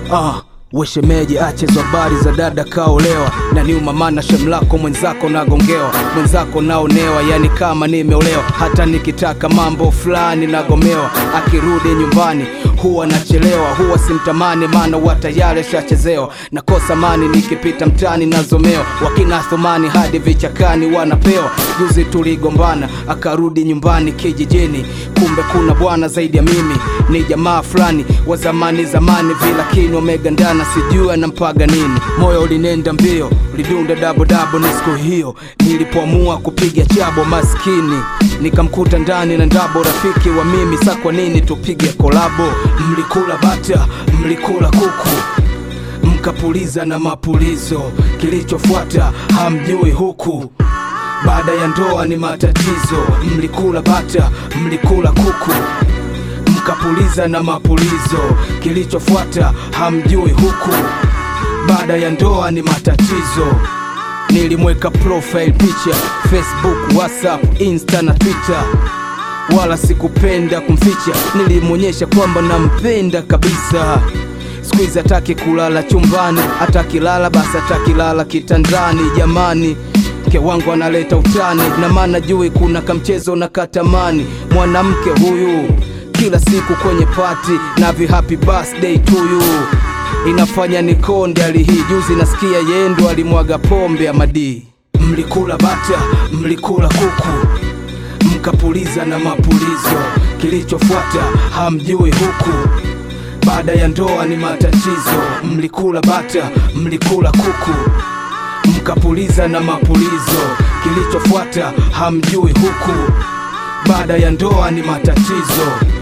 Ah, weshemeji achezo habari za dada kaolewa na niuma mana shemlako mwenzako nagongewa mwenzako naonewa yani kama nimeolewa hata nikitaka mambo fulani nagomewa akirudi nyumbani huwa nachelewa huwa simtamani maana wa tayari shachezewa nakosa mani nikipita mtani nazomewa wakina thumani hadi vichakani wanapewa juzi tuligombana akarudi nyumbani kijijini kumbe kuna bwana zaidi ya mimi ni jamaa fulani wa zamani zamani vilakini wamegandana sijui anampaga nini moyo ulinenda mbio ulidunda dabodabo ni siku hiyo nilipoamua kupiga chabo maskini nikamkuta ndani na ndabo rafiki wa mimi sa kwa nini tupige kolabo mlikula bata mlikula kuku mkapuliza na mapulizo kilichofuata hamjui huku baada ya ndoa ni matatizo mlikula bata mlikula kuku mkapuliza na mapulizo kilichofuata hamjui huku baada ya ndoa ni matatizo nilimweka profile picha facebook whatsapp insta na twitter wala sikupenda kumficha nilimwonyesha kwamba nampenda kabisa skuizi hataki kulala chumbani atakilala basi atakilala kitandani jamani mke wangu analeta utani na maana jui kuna kamchezo na katamani mwanamke huyu kila siku kwenye pati na vi happy birthday to you inafanya nikonde hali hii juzi nasikia yendo alimwaga pombe ya madii mlikula bata mlikula kuku mkapuliza na mapulizo kilichofuata hamjui huku baada ya ndoa ni matatizo mlikula bata mlikula kuku mkapuliza na mapulizo kilichofuata hamjui huku baada ya ndoa ni matatizo